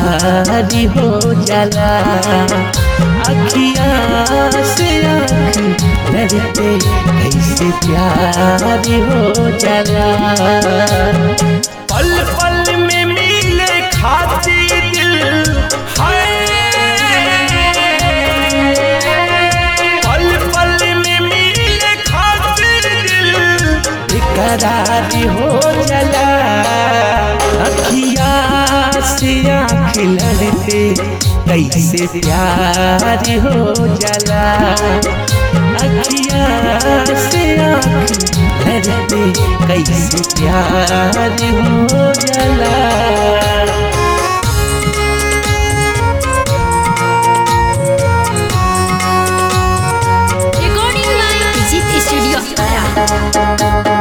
प्यारी हो जाला अखिया से आँख लड़ते कैसे प्यारी हो जाला पल पल में मिले खाती दिल है पल पल में मिले खातिर दिल बेकरारी हो जाला अखिया से आँख लड़ते कैसे प्यारी हो जाला अखिया से आँख लड़ते कैसे प्यारी हो जाला Recording by Digit Studio Ara.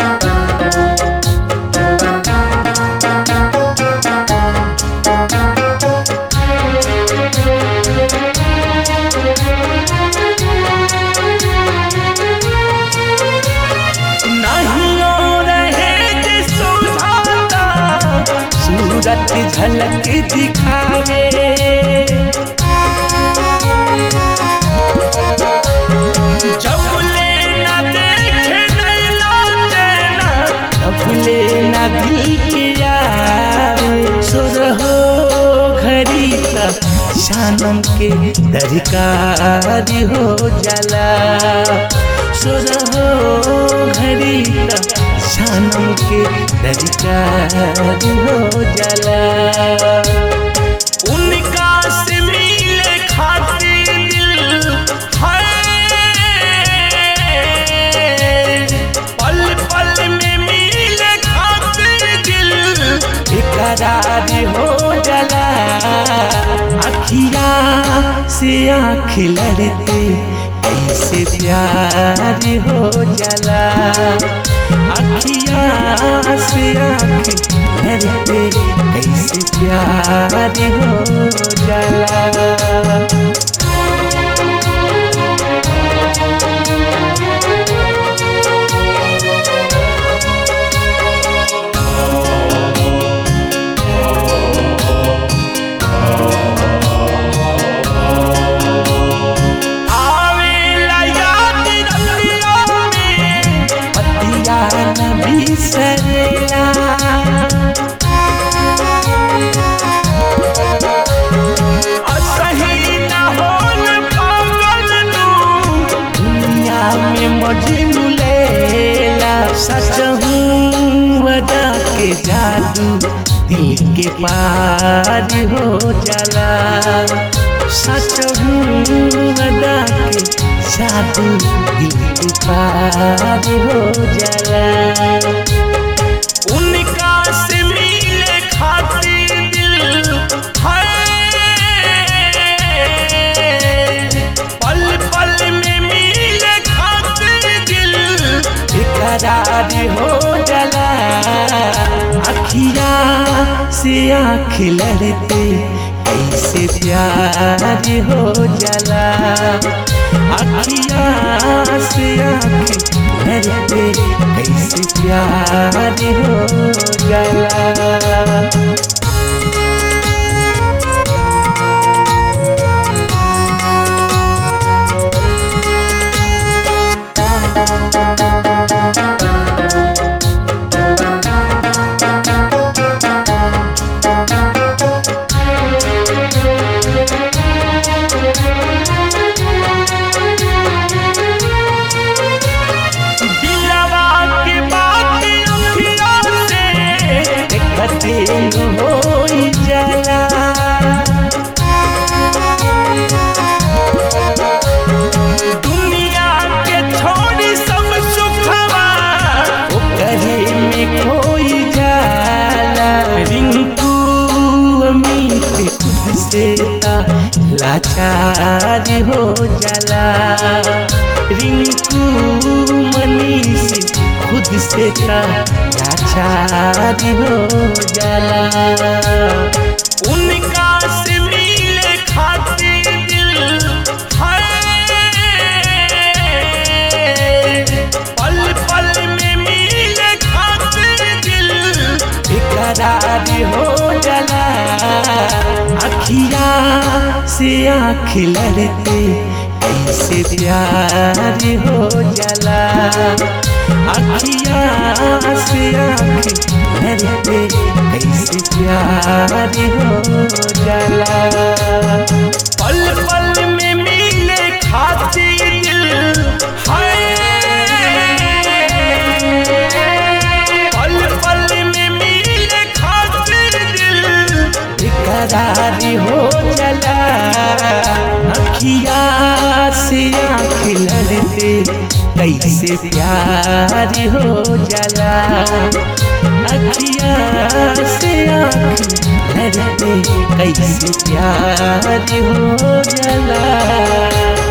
नहीं रहे जे सुधाता सूरत झलक दिखावे जब ले ना देखे नैना चैना तब ले ना दिल के यावे सुर हो घड़ी का शानम के दरकार हो जाला सुर हो घड़ी का शानम के दरकार हो जाला उनका से मिले खातिर दिल है पल पल में मिले खातिर दिल बेकरार हो जाला अखिया से आँख लड़ते कैसे प्यार हो जाला अखिया से आँख लड़ते कैसे प्यार हो जाला आवेला याद रतिया में पतिया न बिसरेला असही न होल पागल तू दुनिया में मजनू लेला सच हूँ वदा के जादू दिल के पार हो जाला सच हूँ वदा के जादू दिल के पार हो जाला उनका से मिले खातिर दिल है पल पल में मिले खातिर दिल बेकरार हो जाला अखिया से आँख लड़ते कैसे प्यार हो जाला अखिया से आँख लड़ते कैसे प्यार हो जाला दिलवा के बात अखिया से देखते हो जाला दुनिया के छोड़ी सब सुखवा ओकरे में खोई जाला रिंकू अमित खुद से ता लाचार हो जाला रिंकू मनीष खुद से ता लाचार हो जाला उनका से मिले खातिर दिल है पल पल में मिले खातिर दिल बेकरार हो जाला से आँख लड़ते कैसे प्यार हो जाला अखिया से आँख लड़ते कैसे प्यार हो जाला पल पल में मिले खातिर दिल है पल पल में मिले खातिर दिल बेकरार हो चला अखिया से आँख लड़ते कैसे प्यार हो जाला अखिया से आँख लड़ते कैसे प्यार हो जाला